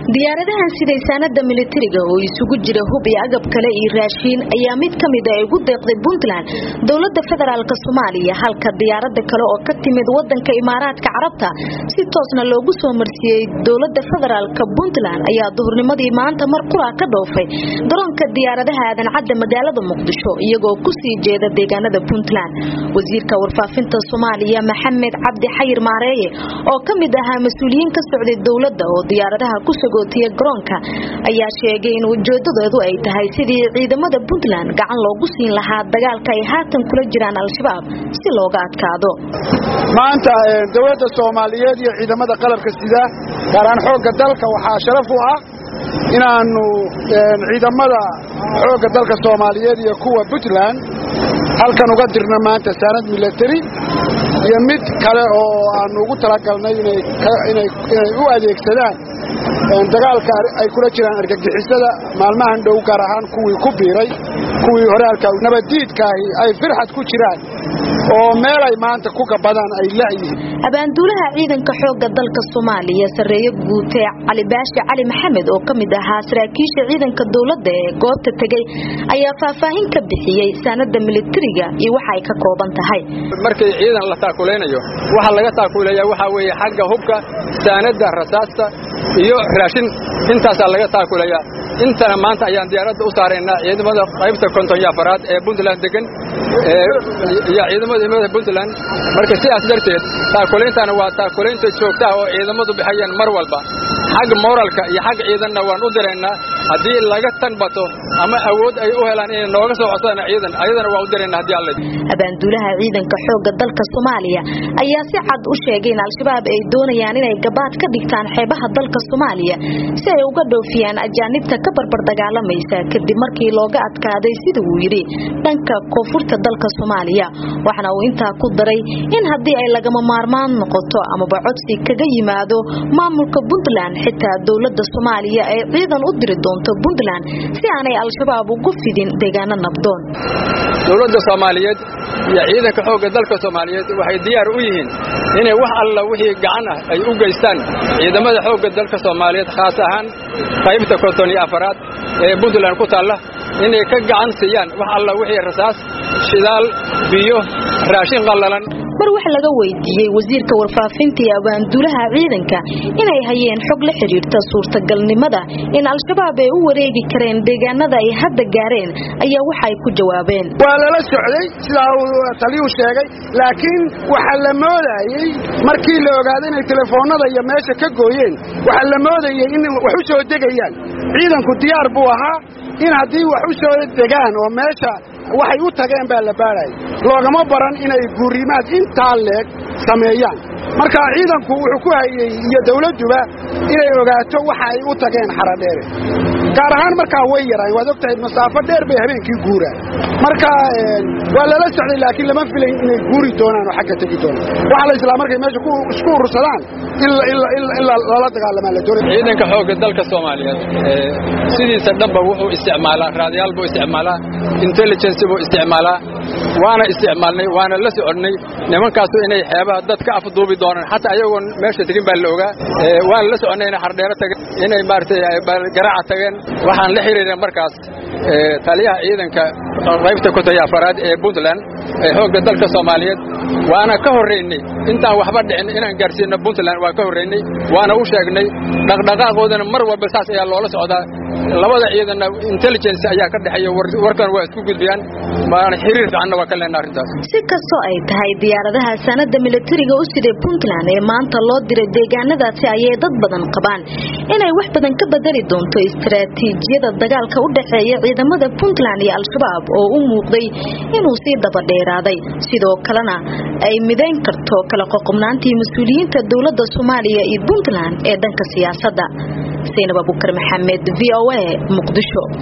diyaaradahan siday saanada militariga oo isugu jira hub iyo agab kale iyo raashiin ayaa mid ka mid a ugu deeqday puntland dowlada federaalk soomaaliya halka diyaarada kale oo ka timid wadanka imaaraadka carabta si toosna loogu soo marsiiyey dowlada federaalk puntland ayaa duhurnimadii maanta mar qura ka dhoofay garoonka diyaaradaha aadan cadda magaalada muqdisho iyagoo kusii jeeda deegaanada puntland wasiirka warfaafinta soomaaliya maxamed cabdi xayir maareeye oo ka mid ahaa mas-uuliyiin ka socday dowlada oo diyaaradaha ku sagootiya garoonka ayaa sheegay in ujeedadeedu ay tahay sidii ciidamada puntland gacan loogu siin lahaa dagaalka ay haatan kula jiraan al-shabaab si looga adkaado maanta dowladda soomaaliyeed iyo ciidamada qalabka sida gaaraan xoogga dalka waxaa sharaf u ah inaannu ciidamada xoogga dalka soomaaliyeed iyo kuwa puntland halkan uga dirno maanta saanad milatari iyo mid kale oo aannu ugu talagalnay inay u adeegsadaan dagaalka ay kula jiraan argagixisada maalmahan dhow gaar ahaan kuwii ku biiray kuwii horaalka nabaddiidkaahi ay firxad ku jiraan oo meelay maanta ku gabadaan ay la'yihiin abaanduulaha ciidanka xoogga dalka soomaaliya sarreeye guutee cali baashi cali maxamed oo ka mid ahaa saraakiisha ciidanka dowladda ee goobta tegey ayaa faahfaahin ka bixiyey saanada militariga iyo waxa ay ka kooban tahay markii ciidan la taakulaynayo waxa laga taakuleeyaa waxaa weeye xagga hubka saanada rasaasta iyo raashin intaasaa laga taakuleeyaa intana maanta ayaan diyaaradda u saaraynaa ciidamada qaybta konton iyo afaraad ee puntland degan iyo ciidamada imada puntland marka sidaas darteed taakulayntaana waa taakulaynta joogtaha oo ciidamadu bixayeen mar walba xagga moralka iyo xagga ciidanna waan u diraynaa haddii laga tanbato ama awood ay u helaan inay nooga soo codsadaan ciidan ayadana waa u diraynaa haddii alla abaanduulaha ciidanka xoogga dalka soomaaliya ayaa si cad u sheegay in al-shabaab ay doonayaan inay gabaad ka dhigtaan xeebaha dalka soomaaliya si ay uga dhoofiyaan ajaanibta ka barbar dagaalamaysa kadib markii looga adkaaday sida uu yidhi dhanka koonfurta dalka soomaaliya waxaana uu intaa ku daray in haddii ay lagama maarmaan noqoto amaba codsi kaga yimaado maamulka puntland xitaa dowlada soomaaliya ay ciidan u diri doonto puntland si aanay al-shabaab ugu fidin deegaano nabdoon dowladda soomaaliyeed iyo ciidanka xoogga dalka soomaaliyeed waxay diyaar u yihiin inay wax alla wixii gacan ah ay u geystaan ciidamada xoogga dalka soomaaliyeed khaas ahaan qaybta konton iyo afaraad ee puntland ku taalla inay ka gacan siiyaan wax alla wixii rasaas shidaal biyo raashin qallalan mar wax laga weydiiyey wasiirka warfaafinta iyo abaanduulaha ciidanka inay hayeen xog la xidhiirta suurtagalnimada in al-shabaab ay u wareegi kareen deegaanada ay hadda gaareen ayaa waxay ku jawaabeen waa lala socday sidaa uu taliyuu sheegay laakiin waxaa la moodayey markii la ogaaday inay telefoonnada iyo meesha ka gooyeen waxaa la moodayey in wax u soo degayaan ciidanku diyaar buu ahaa in haddii wax u soo degaan oo meesha waxay u tageen baa la baadhaya loogama baran inay guurimaad intaa leeg sameeyaan marka ciidanku wuxuu ku hayey iyo dawladduba inay ogaato waxa ay u tageen xaradheere gaar ahaan markaa way yaraan waad og tahay masaafo dheer bay habeenkii guuraan marka waa lala socday laakiin lama filayn inay guuri doonaan oo xagga tegi doonaan waxaa la islaa markay meesha isku urursadaan in lala dagaalamaa la doonay ciidanka xoogga dalka soomaaliyeed sidiisa dhanba wuxuu isticmaalaa raadayaal buu isticmaalaa intelligence buu isticmaalaa waana isticmaalnay waana la soconnay nimankaasu inay xeebaha dad ka afduubi doonaan xataa ayagoon meesha tegin baa la ogaa waana la soconnay inay xardheero tageen inay maaragtay garaaca tageen waxaan la xiriireen markaas taliyaha ciidanka qaybta konton afaraad ee puntland ee xoogga dalka soomaaliyeed waana ka horraynay intaan waxba dhicin inaan gaarsiino puntland waa ka horraynay waana u sheegnay dhaqdhaqaaqoodana mar walba saas ayaa loola socdaa labada ciidanna intelligence ayaa ka dhexeeya warkan waa isku gudbiyaan waana xiriir fiicanna waa ka leenaa arrintaas si kastoo ay tahay diyaaradaha saanada militariga u siday puntland ee maanta loo diray deegaanadaasi ayay dad badan qabaan inay wax badan ka bedeli doonto istaraatiijiyada dagaalka u dhexeeya ciidamada puntland iyo al-shabaab oo u muuqday inuu sii dabadheeraaday sidoo kalena ay midayn karto kala qoqobnaantii mas-uuliyiinta dowladda soomaaliya iyo puntland ee dhanka siyaasadda saynab abukar maxamed v o a muqdisho